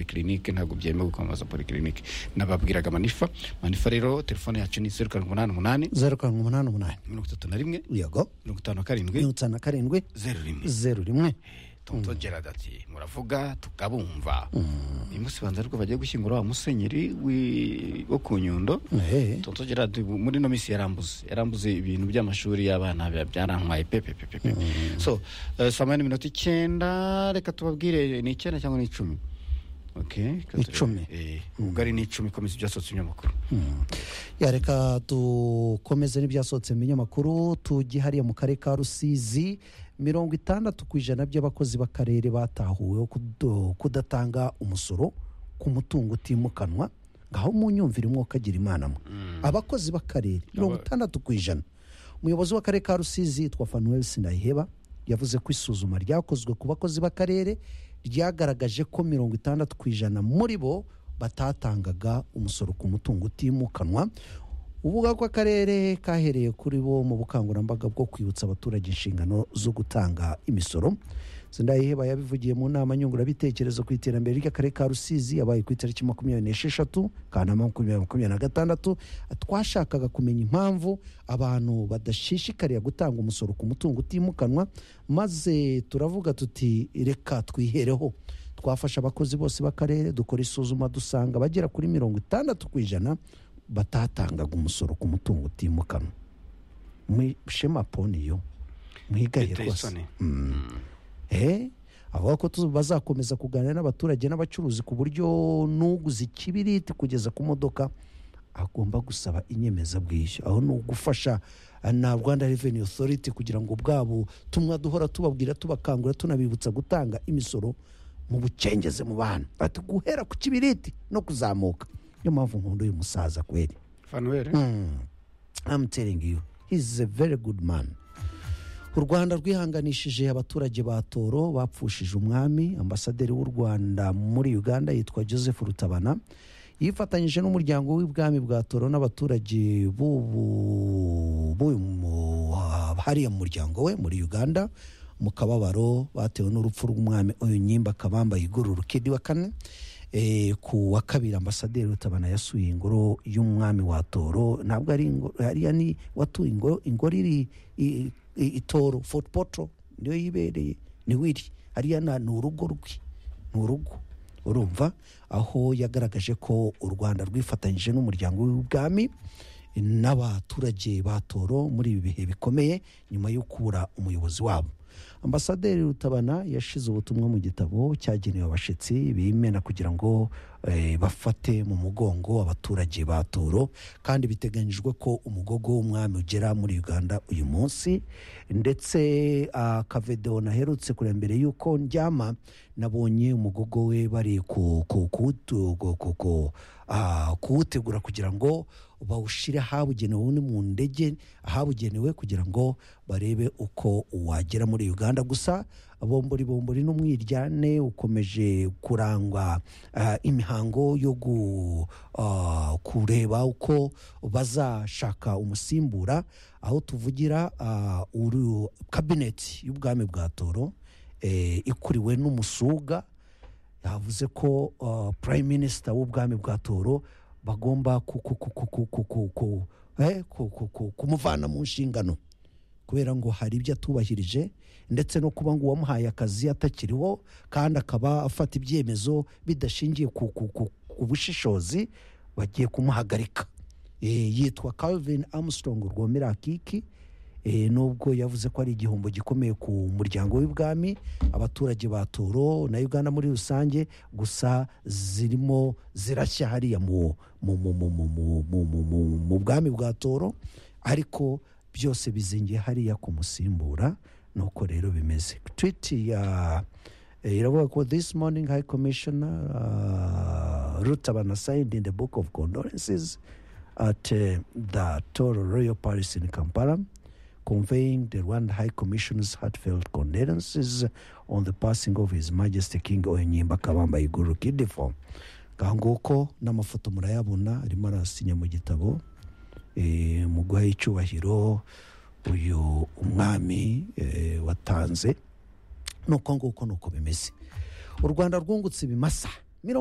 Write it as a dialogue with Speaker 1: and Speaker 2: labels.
Speaker 1: polyclinique ntabwo byemewe kwamamaza polyclinique nababwiraga manifa manifa rero telefone yacu ni zeru karindwi umunani umunani
Speaker 2: zeru karindwi umunani umunani
Speaker 1: mirongo itatu na rimwe
Speaker 2: yego
Speaker 1: mirongo itanu na karindwi
Speaker 2: mirongo itanu na karindwi
Speaker 1: zeru rimwe
Speaker 2: zeru rimwe
Speaker 1: tonto gerard ati muravuga tukabumva uyu munsi banza ariko bagiye gushyingura wa musenyeri wi- wo ku nyundo
Speaker 2: Ehe.
Speaker 1: tonto gerard ubu muri ino minsi yarambuze yarambuze ibintu by'amashuri y'abana biba byarantwaye pepepepepe so eh, saa moya n'iminota icyenda reka tubabwire ni icyenda cyangwa ni icumi Okay, reka turebe.
Speaker 2: Icumi.
Speaker 1: Eh, ubugari ni icumi komisiyo ibyasotse ibinyamakuru
Speaker 2: yareka dukomeze n'ibyasohotse mu binyamakuru tujye hariya mu karere ka rusizi mirongo itandatu ku ijana by'abakozi b'akarere batahuweho kudo- kudatanga umusoro ku mutungo utimukanwa ngaho mu nyumvire umwuka agira imana mwe abakozi b'akarere mirongo itandatu ku ijana umuyobozi w'akarere ka rusizi yitwa fanuel sinayiheba yavuze ko isuzuma ryakozwe ku bakozi b'akarere ryagaragaje ko mirongo itandatu ku ijana muri bo batatangaga umusoro ku mutungo utimukanwa uvuga ko akarere kahereye kuri bo mu bukangurambaga bwo kwibutsa abaturage inshingano zo gutanga imisoro sindayiheba yabivugiye mu nama nyungurabitekerezo ku iterambere ry'akarere ka rusizi yabaye ku itariki makumyabiri n'esheshatu kanama makumyabiri makumyabiri na gatandatu twashakaga kumenya impamvu abantu badashishikarira gutanga umusoro ku mutungo utimukanwa maze turavuga tuti reka twihereho twafasha abakozi bose b'akarere dukora isuzuma dusanga bagera kuri mirongo itandatu ku ijana batatangaga umusoro ku mutungo utimukanwa mwishema poniyo mwigaye
Speaker 1: Biteye
Speaker 2: rwose
Speaker 1: isoni.
Speaker 2: Eh, avuga ko tu- bazakomeza kuganira n'abaturage n'abacuruzi ku buryo n'uguze ikibiriti kugeza ku modoka agomba gusaba inyemezabwishyu aho ni ugufasha eh, na rwanda revenue authority kugira ngo bwabo tumwa duhora tubabwira tubakangura tunabibutsa gutanga imisoro mu bucengeze mu bantu bati guhera ku kibiriti no kuzamuka niyo mpamvu nkunda uyu musaza kweri
Speaker 1: fanuel
Speaker 2: I'm telling you he's a very good man u rwanda rwihanganishije abaturage ba toro bapfushije umwami ambasaderi w'u rwanda muri uganda yitwa joseph rutabana yifatanyije n'umuryango w'ibwami bwa toro n'abaturage b'ubu b'uyu mu- hariya mu muryango we muri uganda mu kababaro batewe n'urupfu rw'umwami uyu nyimba kabamba iguru rukedi wa kane Eh, ku wa kabiri ambasaderi rutabana yasuye ingoro y'umwami wa toro ntabwo ari ingo- hariya ni watuye ingoro ingoro iri i- i- itoro fort potro niyo yibereye niwe iri hariya na- ni urugo rwe ni urugo urumva aho yagaragaje ko u rwanda rwifatanyije n'umuryango w'ubwami n'abaturage ba toro muri ibi bihe bikomeye nyuma yo kubura umuyobozi wabo ambasaderi rutabana yashize ubutumwa mu gitabo cyagenewe abashyitsi bimena kugira ngo eh, bafate mu mugongo abaturage ba toro kandi biteganyijwe ko umugogo w'umwami ugera muri uganda uyu munsi ndetse ah, akavedewo naherutse kureba mbere y'uko ndyama nabonye umugogo we bari ku- ku- kuwutu- ku- ku- ku- ah, kuwutegura kugira ngo bawushyire ahabugenewe ni mu ndege ahabugenewe kugira ngo barebe uko wagera muri uganda gusa bombori bombori n'umwiryane ukomeje kurangwa ah, imihango yo gu- ah, kureba uko bazashaka umusimbura aho tuvugira ah, uru- kabineti y'ubwami bwa toro eh, ikuriwe n'umusuga yavuze ko uh, prime minister w'ubwami bwa toro bagomba ku- ku- ku- ku- ku- ku- ku- ku- eh, ku- ku- ku- kumuvana mu nshingano kubera ngo hari ibyo atubahirije ndetse no kuba ngo uwamuhaye akazi atakiriho kandi akaba afata ibyemezo bidashingiye ku, ku, ku, ku bushishozi bagiye kumuhagarika Eh, yitwa calvin armstrong rwomera kiki Eh, nubwo yavuze ko ari igihombo gikomeye ku muryango w'ibwami abaturage ba toro na uganda muri rusange gusa zirimo zirashya hariya mu mu- mu- mu- mu- mu- mu- mu- mu- mu bwami bwa toro ariko byose bizingiye hariya kumusimbura nuko rero bimeze twiti ya eh, iravuga ko this morning high commissioner uh, rutabana signed in the book of condolences at uh, the Toro Royal Palace in Kampala, conveying the Rwanda High Commission's heartfelt condolences on the passing of His Majesty King Onyemba Kabamba Iguru Kidifo. ngaho nguko n'amafoto murayabona arimo arasinya mu gitabo eh, mu guha icyubahiro uyu umwami eh, watanze nuko nguko nuko bimeze u rwanda rwungutse ibimasa